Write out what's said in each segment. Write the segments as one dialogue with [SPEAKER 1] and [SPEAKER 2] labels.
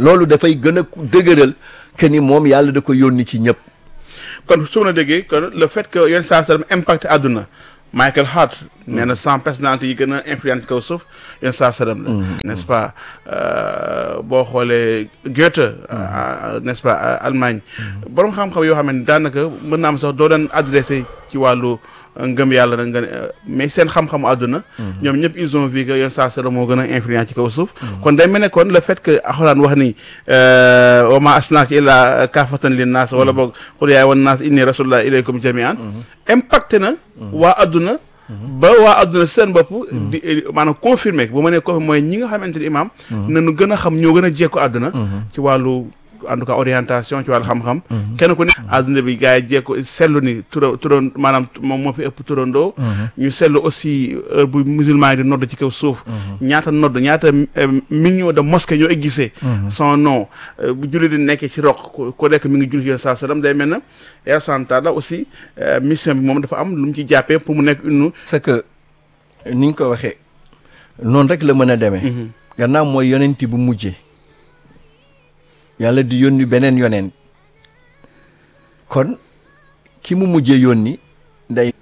[SPEAKER 1] loolu dafay gën a dëgëral que ni moom yàlla da ko yónni ci ñëpp
[SPEAKER 2] kon su ma la déggee kon le fait que yenn saa sallam impacté àdduna Michael Hart nee na cent personnalités yi gën a influence kaw suuf yenn saa sallam la n'est-ce pas boo xoolee Goethe n'est-ce pas Allemagne borom xam-xam yoo xam ne daanaka mën naa am sax doo daan adressé ci wàllu ngëm yàlla na nga mais seen xam-xamu àdduna ñoom ñëpp ils ont vu que yenn saa sallam moo gën a influence ci kaw suuf kon day mel ne kon le fait que alxuraan wax ni wa ma asnaaka illa kaafatan lin naas wala boog xul yaay wan naas inni rasulullah ilaykum jamian impacté na waa àdduna ba waa àdduna seen bopp di maanaam confirmé bu ma nee confirmé mooy ñi nga xamante ni imaam nañu gën a xam ñoo gën a jekku àdduna ci wàllu en tout cas orientation ci wàllu xam-xam kenn ku ne àdduna bi gars yi jekko seetlu ni tura turan maanaam moom moo fi ëpp turandoo ñu seetlu aussi heure bu musulman yi di nodd ci kaw suuf ñaata nodd ñaata millions de mosquées ñoo existé son nom bu julli di nekkee ci roq ku nekk mi ngi julli ci saa sallam day mel na Yàlla santa la aussi mission bi moom dafa am lu mu ci jàppee pour mu nekk une
[SPEAKER 1] c'est que ni ñu ko waxee noonu rek la mën a demee gannaaw mooy yonenti bu mujjee yàlla di yónni beneen yonent kon ki mu mujjee yónni day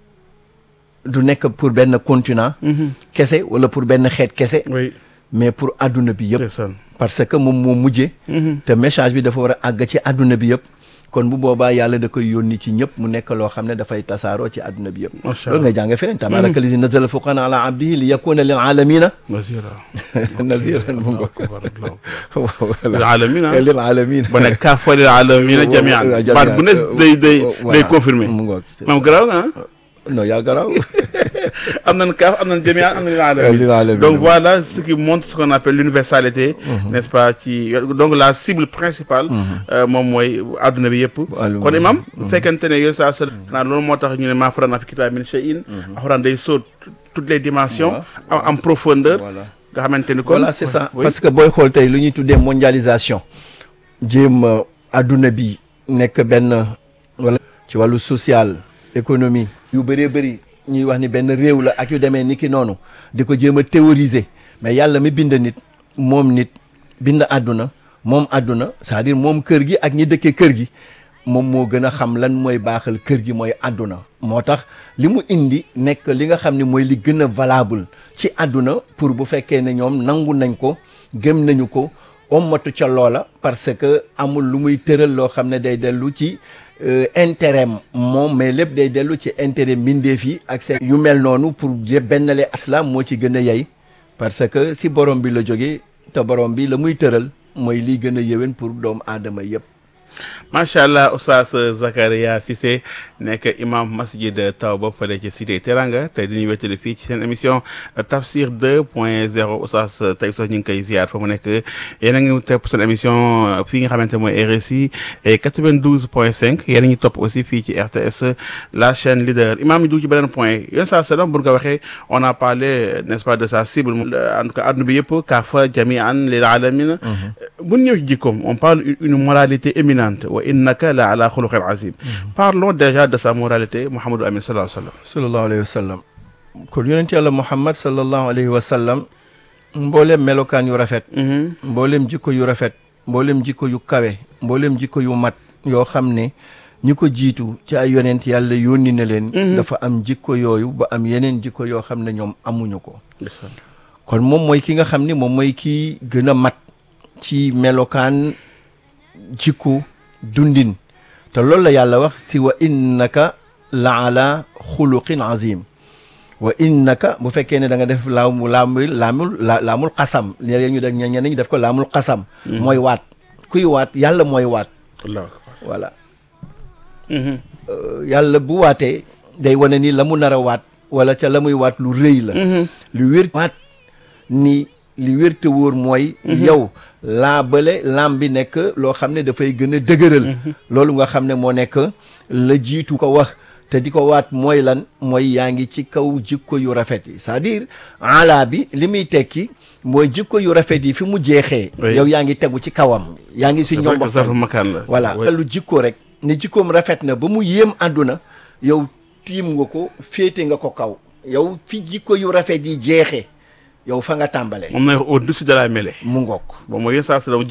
[SPEAKER 1] du nekk pour benn continent kese wala pour benn xeet kese
[SPEAKER 2] oui
[SPEAKER 1] mais pour adduna bi yëpp
[SPEAKER 2] ndeysaan
[SPEAKER 1] parce que moom moo mujjee te message bi dafa war a àgg ci adduna bi yëpp kon bu boobaa yàlla da koy yónni ci ñëpp mu nekk loo xam ne dafay tasaaroo ci adduna bi yëpp
[SPEAKER 2] Masha
[SPEAKER 1] loolu nga jànge feneen tabaraka lazi nazala furqan ala abdihi li yakuna lil alamina
[SPEAKER 2] nasira
[SPEAKER 1] naziran mu ngo
[SPEAKER 2] lil alamina
[SPEAKER 1] lil alamina
[SPEAKER 2] ba nekk kaa fa lil alamina jamian baat bu ne day day day confirmé
[SPEAKER 1] mu ngoog
[SPEAKER 2] moom garaaw nga ah
[SPEAKER 1] non yaa garaaw
[SPEAKER 2] am nañ kaaf am nañ jamian am nañ
[SPEAKER 1] Lil
[SPEAKER 2] lil
[SPEAKER 1] alamin.
[SPEAKER 2] alamin donc voilà ce qui montre ce qu'on appelle l'universalité n'est-ce pas ci donc la cible principale euh, moom mooy adduna bi yëpp
[SPEAKER 1] Adduna
[SPEAKER 2] kon
[SPEAKER 1] bi.
[SPEAKER 2] imam bu fekkente ne yooyu saa sal xanaa loolu moo tax ñu ne maa farratna fi kitaab min shay'in alxuraan day sóot toutes les dimensions am am profondeur
[SPEAKER 1] voilà
[SPEAKER 2] nga xamante ni kon
[SPEAKER 1] voilà c'est ça
[SPEAKER 2] oui.
[SPEAKER 1] parce que booy xool tey lu ñuy tuddee mondialisation jéem a adduna bi nekk benn wala ci wàllu social économie yu bëree bëri ñuy wax ni benn réew la ak yu demee ni ki noonu di ko jéem a théoriser mais yàlla mi bind nit moom nit bind àdduna moom àdduna c'est-à-dire moom kër gi ak ñi dëkkee kër gi moom moo gën a xam lan mooy baaxal kër gi mooy àdduna moo tax li mu indi nekk li nga xam ne mooy li gën a valable ci àdduna pour bu fekkee ne ñoom nangu nañ ko gëm nañu ko ommatu ca loola parce que amul lu muy tëral loo xam ne day dellu ci euh, intérêt moom mais lépp day dellu ci intérêt mbindeef yi ak seen yu mel noonu pour je bennale islam moo ci gën a yey parce que si borom bi la jógee te borom bi la muy tëral mooy liy gën a yéwén pour doomu aadama yëpp
[SPEAKER 2] macha allah oustaz Zakaria Cissé nekk imam masjid Tawba fële ci cité Teranga tey dañuy wéttali fii ci seen émission Tafsir 2 point 0 oustaz tey sax ñu ngi koy ziar fa mu nekk yéen a ngi topp seen émission fii nga xamante mooy RSI et 92 point 5 yéen a ngi topp aussi fii ci RTS la chaîne leader imam ñu dugg ci beneen point yéen saa sallam bu ñu ko waxee on a parlé n'est-ce pas de sa cible en tout cas adduna bi yëpp kaafa jamian lil alamin bu ñu ñëw ci jikkoom on parle une moralité éminente wa innaka la ala xuluqin azim parlons déjà de sa moralité Mouhamadou Amin sallallahu alayhi wa sallam
[SPEAKER 1] sallallahu alayhi wa sallam kon yonent yàlla muhammad sallallahu alayhi wa sallam mbooleem melokaan yu rafet mbooleem jikko yu rafet mbooleem jikko yu kawe mbooleem jikko yu mat yoo xam ne ñi ko jiitu ci ay yonent yàlla yónni na leen dafa am jikko yooyu ba am yeneen jikko yoo xam ne ñoom amuñu ko kon moom mooy ki nga xam ni moom mooy ki gën a mat ci melokaan jikko dundin te loolu la yàlla wax si wa innaka la ala xuluqin azim wa innaka bu fekkee ne da nga def laamu laamul laamul la laamul xasam léeg ñu def ñeneen ñi def ko laamul xasam mooy waat kuy waat yàlla mooy waat
[SPEAKER 2] allahu akbar
[SPEAKER 1] voilà Euh, yàlla bu waatee day wane ni la mu nar a waat wala ca la muy waat lu rëy la lu wér waat ni li wér te wóor mooy yow laa bële lam bi nekk loo xam ne dafay gën a dëgëral loolu nga xam ne moo nekk la jiitu ko wax te di ko waat mooy lan mooy yaa ngi ci kaw jikko yu rafet yi c'est-à-dire ala bi li muy tekki mooy jikko yu rafet yi fi mu jeexee
[SPEAKER 2] Oui.
[SPEAKER 1] yow yaa ngi tegu ci kawam yaa ngi si ñoom
[SPEAKER 2] zarfu makaan la
[SPEAKER 1] voilà
[SPEAKER 2] Oui.
[SPEAKER 1] lu jikko rek ni jikkoom rafet na ba mu yéem àdduna yow tiim nga ko féete nga ko kaw yow fi jikko yu rafet yi jeexee yow fa nga tàmbalee
[SPEAKER 2] moom na au-dessus de la mêlée
[SPEAKER 1] mu ngoog
[SPEAKER 2] bon mooy yéen saa sallam